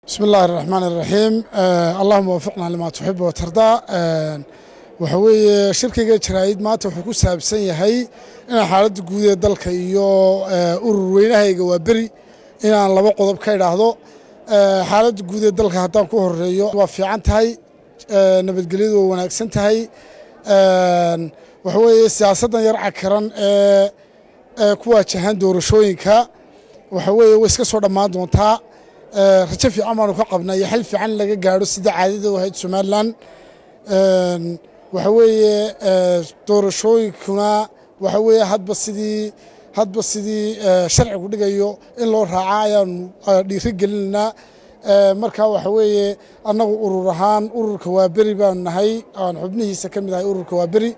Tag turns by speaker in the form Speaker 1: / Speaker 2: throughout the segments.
Speaker 1: bismi illaahi araxmaan iraxiim allahuma wafiqnaa limaa tuxibu watardaa waxa weeye shirkiga jaraa'id maanta wuxuu ku saabsan yahay inaan xaaladda guud ee dalka iyo urur weynahayga waa beri inaan laba qodob ka idhaahdo xaaladda guud ee dalka haddaan ku horeeyo waa fiican tahay nabadgelyadu waa wanaagsan tahay waxa weeye siyaasaddan yar cakaran ee ku waajahan doorashooyinka waxa weeye way iska soo dhammaan doontaa rajo fiican baanu ka qabnaa iyo xal fiican laga gaadho sida caadada u ahayd somalilan waxa weeye doorashooyinkuna waxa weeye hadba sidii hadba sidii sharcigu dhigayo in loo raaca ayaanu dhiiri gelinaynaa marka waxa weeye annagu urur ahaan ururka waa beri baanu nahay aan xubnihiisa ka mid ahay ururka waa beri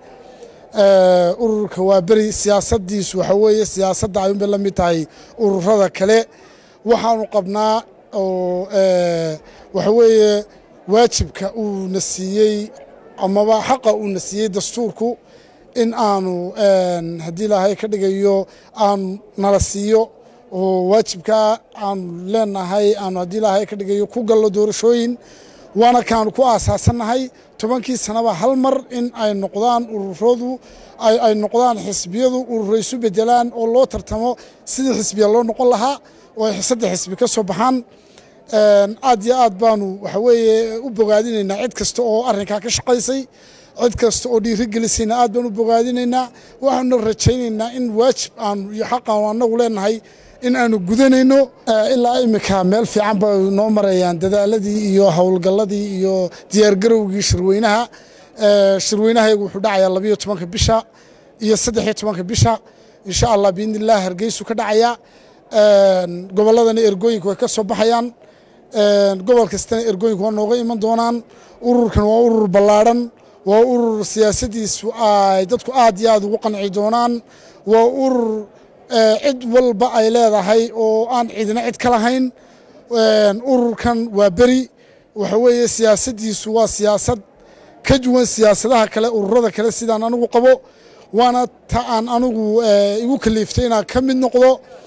Speaker 1: ururka waa beri siyaasaddiisu waxa weeye siyaasadda ayuunbay la mid tahay ururada kale waxaanu qabnaa oo waxa weeye waajibka uuna siiyey amaba xaqa uuna siiyey dastuurku in aanu haddii ilaahay ka dhigayo aanu nala siiyo oo waajibkaa aanu leenahay aanu haddii ilaahay ka dhigayo ku gallo doorashooyin waana kaanu ku aasaasannahay tobankii sanaba hal mar in ay noqdaan ururadu ay noqdaan xisbiyadu ururo isu bedelaan oo loo tartamo sidii xisbiya loo noqon lahaa oo ay saddex xisbi ka soo baxaan aad iyo aad baanu waxa weeye u bogaadinaynaa cid kasta oo arrinkaa ka shaqaysay cid kasta oo dhiiri gelisayna aad baan u bogaadinaynaa waxaanuna rajaynaynaa in waajib aanu iyo xaqaanu annagu leenahay in aanu gudanayno ilaa iminka meel fiican bay noo marayaan dadaaladii iyo howlgalladii iyo diyaargarowgii shirweynaha shirweynahaygu wuxuu dhacayaa labayo tobanka bisha iyo saddexiyo tobanka bisha insha allah biidni illah hargeysu ka dhacaya gobolladana ergooyinka way ka soo baxayaan gobol kastana ergooyinka waa nooga iman doonaan ururkan waa urur ballaadhan waa urur siyaasaddiisu ay dadku aad iyo aad ugu qanci doonaan waa urur cid walba ay leedahay oo aan cidina cid ka lahayn ururkan waa beri waxa weeye siyaasaddiisu waa siyaasad ka duwan siyaasadaha kale ururada kale sidaan anigu qabo waana ta aan anigu igu kaliiftay inaan ka mid noqdo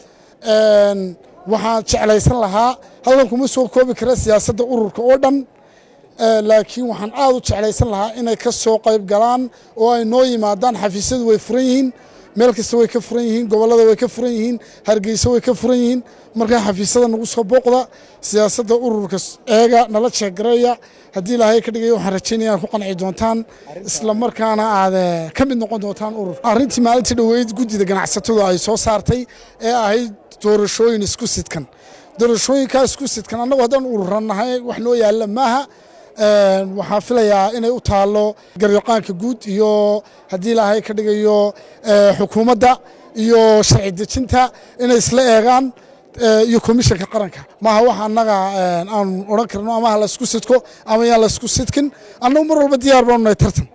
Speaker 1: waxaan jeclaysan lahaa halkan kuma soo koobi kara siyaasadda ururka oo dhan laakiin waxaan aad u jeclaysan lahaa inay ka soo qayb galaan oo ay noo yimaadaan xafiisyadu way furan yihiin meel kasta way ka furan yihiin gobollada way ka furan yihiin hargeysa way ka furan yihiin markaa xafiisyada nagu soo booqda siyaasadda ururka eega nala jeegareeya haddii ilaahay ka dhigaya waxaan rajaynaya inaad ku qanci doontaan isla markaana aad ka mid noqon doontaan ururka arrintii maalintii dhoweyd guddida ganacsatadu ay soo saartay ee ahayd doorashooyin isku sidkan doorashooyinkaa isku sidkan annagu haddaan ururannahay wax noo yaalla maaha waxaan filayaa inay u taallo garyaqaanka guud iyo haddii ilaahay ka dhigayo xukuumadda iyo sharci dejinta inay isla eegaan iyo komishanka qaranka maaha wax annaga aan odhan karno ama ha laysku sidko ama yaan laysku sidkin annagu mar walba diyaar baanu nahay tartan